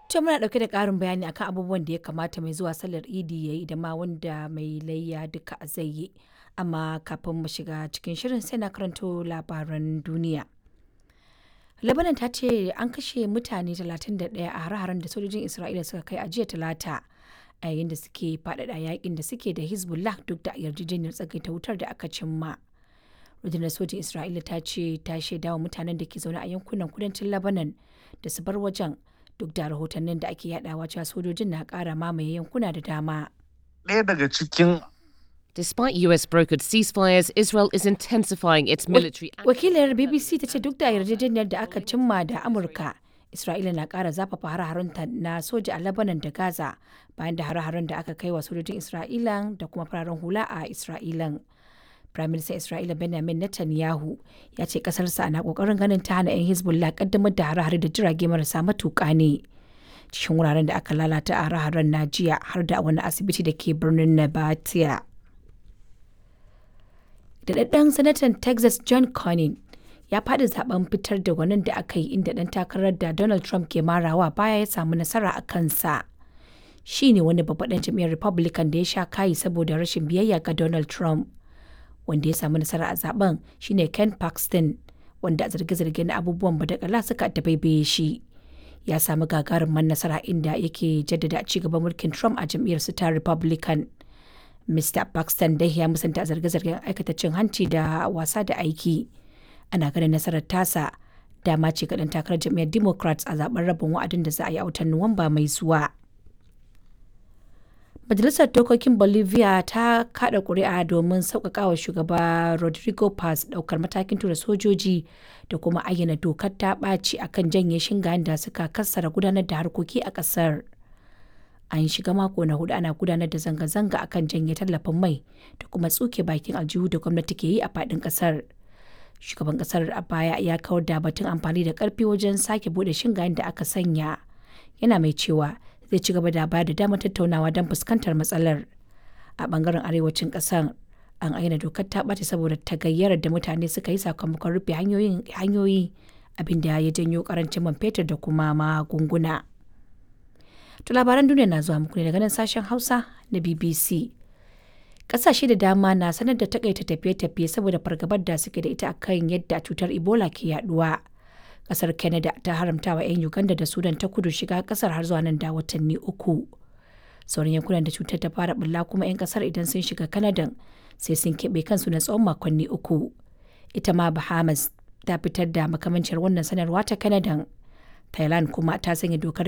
To muna ɗauke da ƙarin bayani akan abubuwan da ya kamata mai zuwa sallar Idi ya yi da ma wanda mai layya duka zai yi. Amma kafin mu shiga cikin shirin sai na karanto labaran duniya. Lebanon ta ce an kashe mutane 31 a hare-haren da sojojin Isra'ila suka kai a jiya talata a yayin da suke faɗaɗa yakin da suke da Hezbollah duk da yarjejeniyar tsagaita wutar da aka cimma. rundunar sojin Isra'ila ta ce ta shaidawa mutanen da ke zaune a yankunan kudancin Lebanon da su bar wajen duk da rahotannin da ake yadawa cewa sojojin na ƙara mamaye yankuna da dama. ɗaya daga cikin Despite US brokered ceasefires, Israel is intensifying its military Wakilar BBC ta ce duk da yarjejeniyar da aka cimma da Amurka, Isra'ila na ƙara zafafa hare-harenta na soja a Lebanon da Gaza bayan da hare-haren da aka kai wa sojojin Isra'ila da kuma fararen hula a Isra'ilan. Firaministan Isra'ila Benjamin Netanyahu ya ce ƙasarsa na ƙoƙarin ganin ta hana 'yan Hezbollah ƙaddamar da hare-hare da jirage marasa matuƙa ne. Cikin wuraren da aka lalata a hare-haren na jiya har da wani asibiti da ke birnin Nabatea. daɗaɗɗen sanatan texas john cornyn ya faɗi zaben fitar da gwanin da aka yi inda ɗan takarar da donald trump ke marawa baya ya samu nasara a kansa shi ne wani babban jam'iyyar republican da ya sha kayi saboda rashin biyayya ga donald trump wanda ya samu nasara a zaben shine ken paxton wanda a zarge-zarge na abubuwan badakala suka dabaibaye shi ya samu gagarumin nasara inda yake jaddada ci gaban mulkin trump a jam'iyyar su ta republican Mr. Paxton dai ya musanta zarge-zargen aikata cin hanci da wasa da aiki. Ana ganin nasarar tasa dama ce ga ɗan takarar jam'iyyar Democrats a zaben rabin wa'adin da za a yi a watan Nuwamba mai zuwa. Majalisar Dokokin Bolivia ta kada ƙuri'a domin sauƙaƙa wa shugaba Rodrigo Paz ɗaukar matakin tura sojoji da kuma ayyana dokar ta ɓaci akan janye shingayen da suka kassara gudanar da harkoki a ƙasar. an shiga mako na hudu ana gudanar da zanga-zanga akan janye tallafin mai da kuma tsuke bakin aljihu da gwamnati ke yi a fadin kasar shugaban kasar a baya ya kawar da batun amfani da karfi wajen sake bude shingayen da aka sanya yana mai cewa zai ci gaba da bayar da damar tattaunawa don fuskantar matsalar a bangaren arewacin kasar an aina dokar ta ɓace saboda tagayyarar da mutane suka yi sakamakon rufe hanyoyi abinda ya janyo karancin man fetur da kuma magunguna. To labaran duniya na zuwa muku ne daga nan sashen Hausa na BBC. Ƙasashe da dama na sanar da takaita tafiye-tafiye saboda fargabar da suke da ita akan yadda cutar Ebola ke yaduwa. Ƙasar Canada ta haramta wa 'yan Uganda da Sudan ta kudu shiga ƙasar har zuwa nan da watanni uku. Sauran yankunan da cutar ta fara bulla kuma 'yan ƙasar idan sun shiga Canada sai sun keɓe kansu na tsawon makonni uku. Ita ma Bahamas ta fitar da makamancin wannan sanarwa ta Canada. Thailand kuma ta sanya dokar